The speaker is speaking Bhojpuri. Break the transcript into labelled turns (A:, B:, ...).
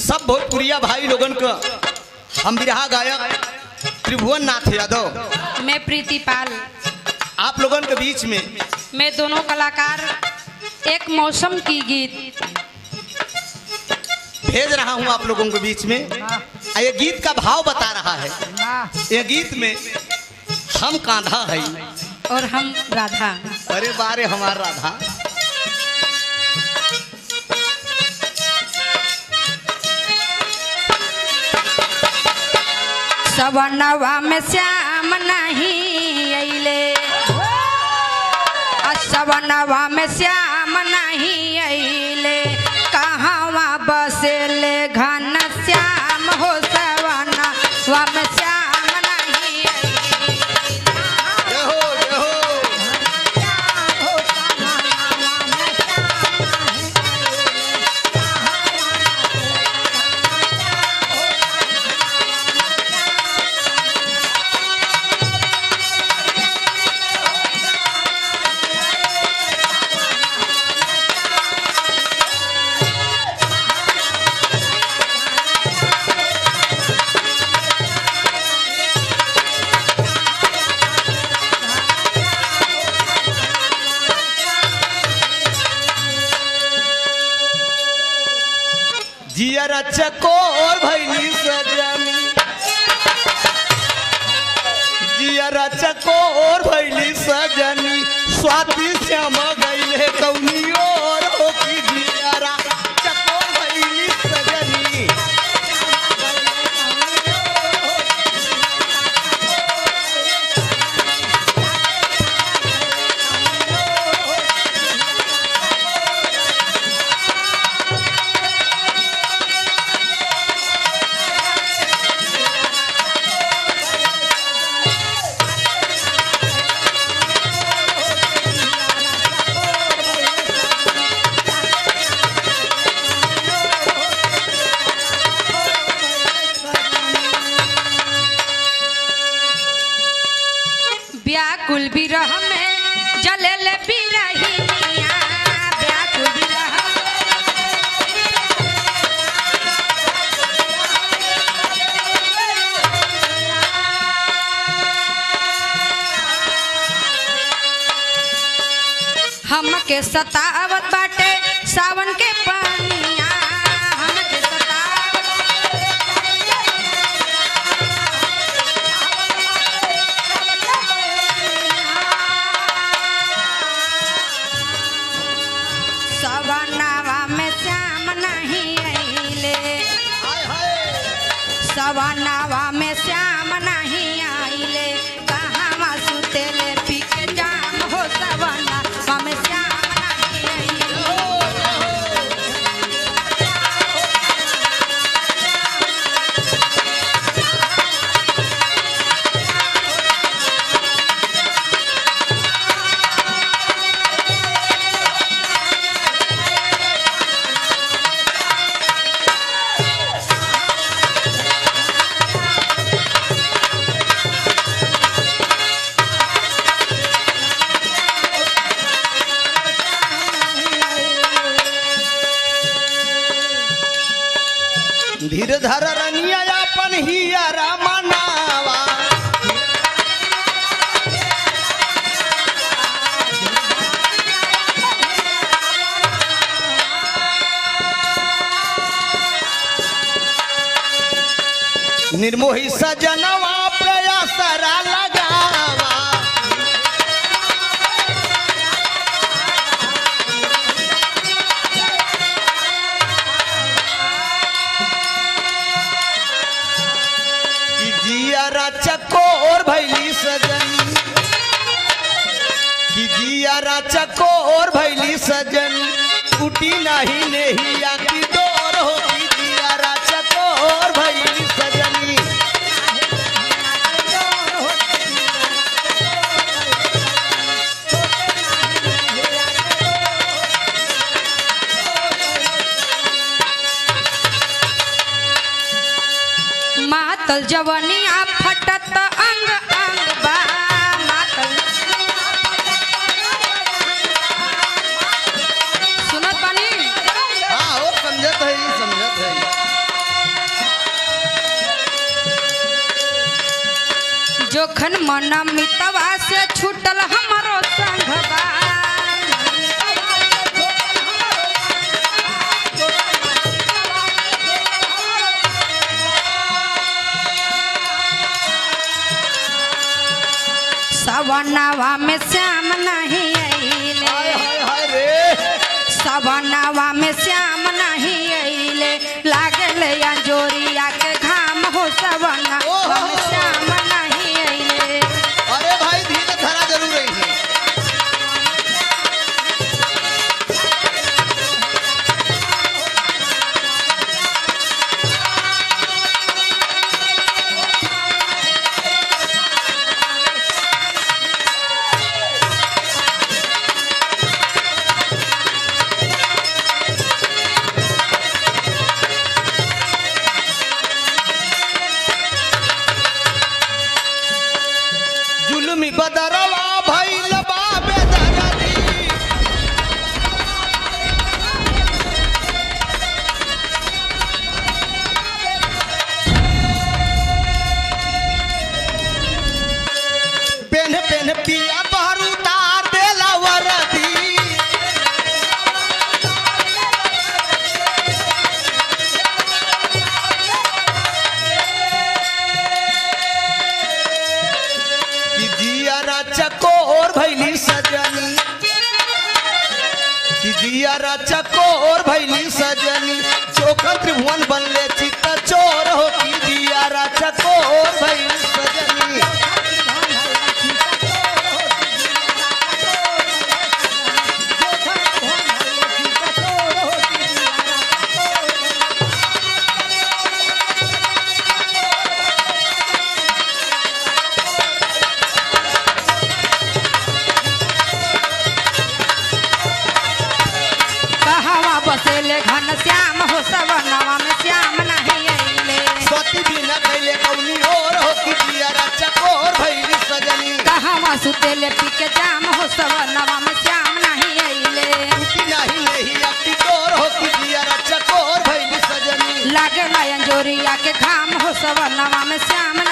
A: सब भोजपुरिया भाई लोगन का हम बिरहा गायक त्रिभुवन नाथ यादव
B: मैं प्रीति पाल
A: आप लोगन के बीच में
B: मैं दोनों कलाकार एक मौसम की गीत
A: भेज रहा हूं आप लोगों के बीच में आ ये गीत का भाव बता रहा है ये गीत में हम कांधा है
B: और हम राधा
A: अरे बारे हमार राधा
B: सवनवा में श्याम नहीं अइले आ सवनवा में श्याम नहीं अइले कहवा बसेले घन श्याम हो सवनवा में श्याम नहीं अइले
A: जय हो जय हो जियर चकोर भैली सजनी जियर चकोर भैली सजनी स्वाति श्याम गईले कौनी और हो की जियरा चकोर भैली सजनी
B: व्याकुल विरह में जलल बिरहिनिया व्याकुल विरह हमके सतावत बाटे सावन के पानिया हमके सतावत सवनावा में श्याम नहीं अइले
A: हाय हाय
B: सवनावा में श्याम नहीं आइले कहाँ सुतेले पी के जाम हो सवनावा में श्याम नहीं आइले
A: धीर धर रनिया अपन हियरा मनावा निर्मोही सजनवा प्रयासरा लगावा कि जियारा चकोर भैली सजन कि जियारा चकोर भैली सजन टूटी नहीं नेहिया की डोर हो कि जियारा चकोर भैली सजनी
B: मातल जवनिया फटत अंग अंग बा मातल सुनत बानी
A: हाँ हो समझत है समझत है
B: मन मितवा से छूटल हमरो संघवा सवनवा में श्याम नहीं अइले
A: हाय हाय हाय रे
B: सवनवा में श्याम नहीं अइले लागल अंजोरिया के घाम हो सवनवा में श्याम नहीं अइले
A: अरे भाई धीरे धरा जरूर रही है जुलमी बदरवा भइल बा बेदरदी पेन पेन पिया बहरू तार देला वरदी कि जियारा चकोर भैली सजनी कि जियारा चकोर भैली सजनी चोखा त्रिभुवन बनले चित्त चोर हो कि जियारा चकोर भैली सजनी
B: कहवा बसेले घन श्याम हो सवनवा में श्याम नहीं अइले
A: सती बिना कैले कौनी और हो कि जियारा चकोर भैली सजनी
B: कहवा सुतेले पी के जाम हो सवनवा में श्याम नहीं अइले
A: टूटी नहीं नहीं अपनी डोर हो कि जियारा चकोर भैली सजनी
B: लागल अंजोरिया के घाम हो सवनवा में श्याम